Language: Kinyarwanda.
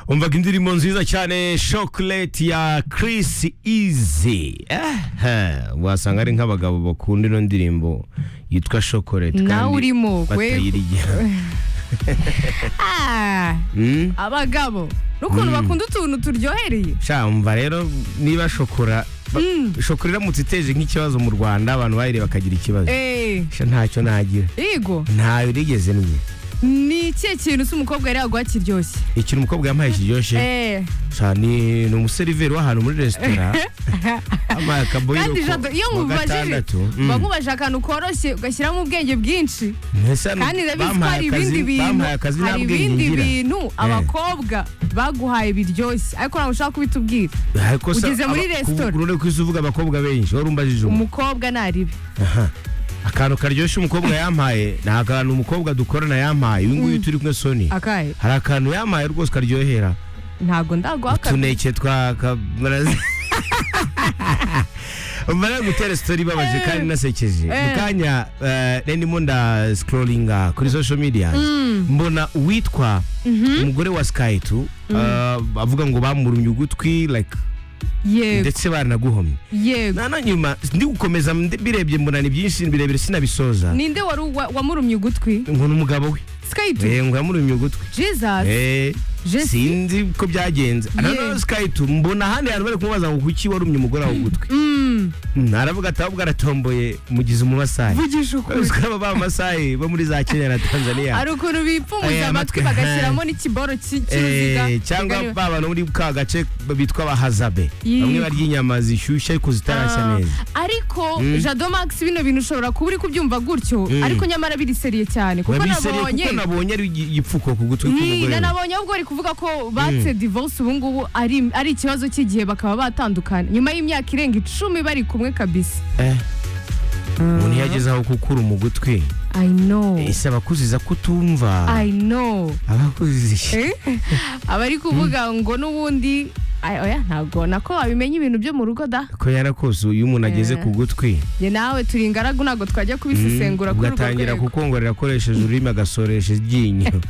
umvaga indirimbo nziza cyane chocolate ya Chris Easy eh wasanga ari nk'abagabo bakunda ino ndirimbo yitwa chocolate nawe urimo we batayirya Ah, Mm? abagabo n'ukuntu bakunda utuntu turyohereye sha umva rero niba shokora ba- shokora iramutse iteje nk'ikibazo mu Rwanda abantu bayireba bakagira ikibazo Eh, sha ntacyo nagira Igo ntayo nigeze mwe ni ikihe kintu se umukobwa yari yaguha kiryoshye ikintu umukobwa yampaye kiryoshye Eh, Sha, ni ni umuseriveri w'ahantu muri resitora ampaye akaboyiro kandi ko- jado iyo kuwa mubajije gatandatu. Mm. bamubajije akantu koroshye ugashyiramo ubwenge bwinshi Mbese hano kandi ndabizi ko bampaye hari ibindi akazi- bintu bampaye akazi nta hari bwenge ibindi ngira. bintu abakobwa baguhaye biryoshye ariko ntabwo ushaka kubitubwira Ariko se, ugeze muri aba- resitora. ku- uri ku isi uvuga abakobwa benshi wari umbajije umwe umukobwa naribi Aha. akantu karyoshye umukobwa yampaye ni akantu umukobwa dukorana yampaye uyu nguyu turi kumwe soni akahe hari akantu yampaye rwose karyohera ntabwo ndaguha akabi utuneke twa kamarazi mbara gutera sitori ibabaje kandi inasekeje Eh. mu kanya eh, nari ndimo nda scrollinga kuri social media mbona uwitwa umugore wa skayitu avuga ngo bamurumye ugutwi like yego ndetse baranaguhomye yego na nyuma ndi gukomeza ndi- birebye mbona ni byinshi birebire sinabisoza ninde wari wa- wamurumye ugutwi ngo ni umugabo we skate Eh, ngo yamurumye ugutwi jesus Eh, Jesse? sinzi ko byagenze Yeah. nanone skayitu mbona ahandi hantu bari kumubaza ngo kuki warumye umugore wawe ugutwi Mm, Mm, aravuga ati ahubwo aratomboye mugize umumasayi vugisha ukuri uzwi aba b'amasayi bo muri za kenya na tanzania hari ukuntu bipfumuza Aya matwi, amatwi bagashyiramo n'ikiboro ki- cy'uruziga Eh, cyangwa Kagari- ba bantu muri ka gace bitwa abahazabe Yee. bamwe barya inyama zishyushye ariko zitarashya Ah, neza ariko Mm. jado max bino bintu ushobora kuba uri kubyumva gutyo Mm. ariko nyamara biriseriye cyane kuko Babisereye nabonye kuko nabonye ari igi- igipfuko ku gutwi Yee, k'umugore we. nabonye ahubwo bari kuvuga ko batse divorce ubu ngubu ari ari ikibazo cy'igihe bakaba batandukana nyuma y'imyaka irenga icumi bari kumwe kabisa Eh, umuntu iyo ageze aho kukura mu gutwi i know ese abakuziza kutumva i know abakuzije Eh? abari kuvuga ngo n'ubundi ay- oya ntabwo nako wabimenya ibintu byo mu rugo da ko yarakose iyo umuntu ageze Eh. ku gutwi njye nawe turi ingaragu ntabwo twajya kubisesengura kuri urwo ugatangira rwego kukongorera akoresheje ururimi agasoresha iryinyo